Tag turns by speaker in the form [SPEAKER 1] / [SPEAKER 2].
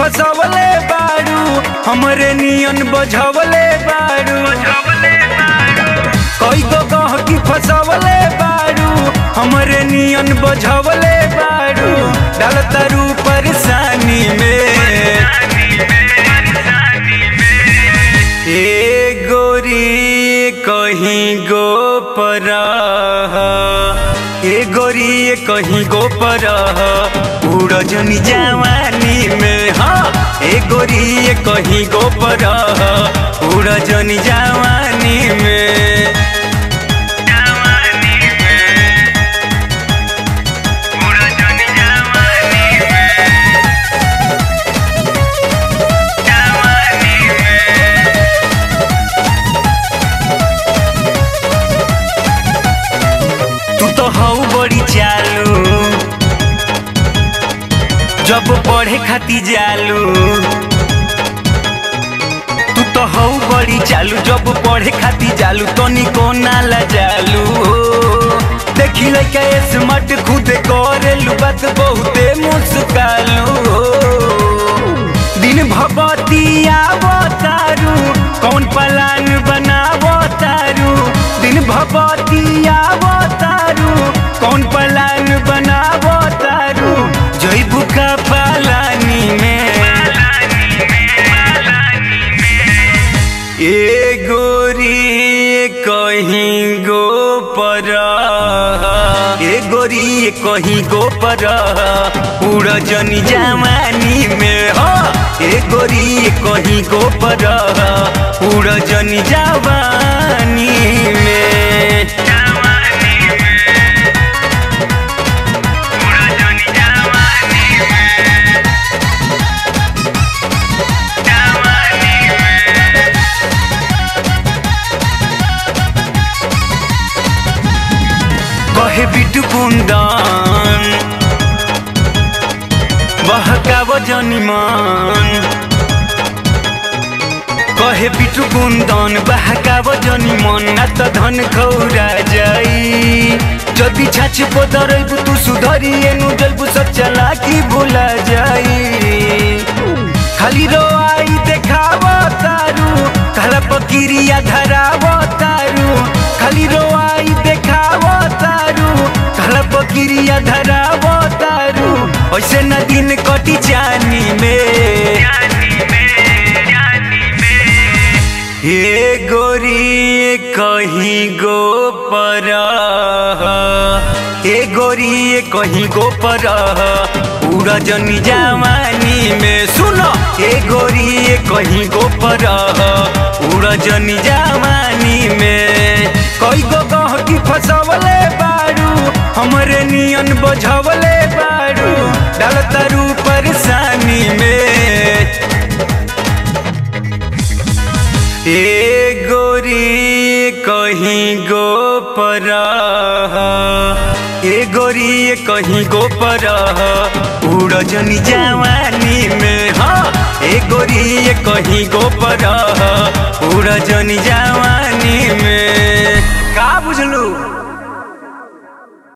[SPEAKER 1] फसवले बारू हमरे नियन बझवले बारू कई गो गहकी फसवले बारू हमरे नियन बझवले बारू डाल तारू परेशानी में ए गोरी कहीं गो पर ए गोरी कहीं गो पर उड़ जनी जवानी में हाँ ए गोरी कहीं गो पर उड़ जनी जवानी में तू तो हऊ बड़ी चालू जब पढ़े खाती जालू तू तो हऊ बड़ी चालू जब पढ़े खाती जालू तो निको नाला जालू देखी लइका स्मार्ट खुद करेलू बात बहुते मुस्कालू दिन भगवती आवतारू कौन पलान बनावतारू दिन भगवती आवतारू कौन पलान बनावतारू जैबू का पालानी में ए गोरी कहीं गो पर ए गोरी कहीं गो पर उड़ जनी जवानी में हो ए गोरी कहीं गो पर उड़ जनी जवानी में कहे बिटु कुंदन बहकाव जनिमान कहे बिटु कुंदन बहकाव जनिमान ना त धन खौरा जाई जदि छाछ पदरैबु तू सुधरी एनु जल्बु सब चला की भुला जाई खाली रो आई देखाव तारू खाला पकिरिया धराव तारू खाली रो आई देखाव तारू खाला पकिरिया धराव तारू ऐसे न दिन कटी जानी में हे गोरी कहीं गो पर हे गोरी कहीं गो पर उड़ जनी जवानी में सुनो हे गोरी कहीं गो पर उड़ जनी जवानी में कई गो गहकी फसवले बारू हमरे नियन बझवले बारू डाल तारू परेशानी में ए गोरी कहीं गो पर ए गोरी कहीं गो पर उड़ जनी जवानी में हाँ ए गोरी कहीं गो पर उड़ जनी जवानी में का बुझलू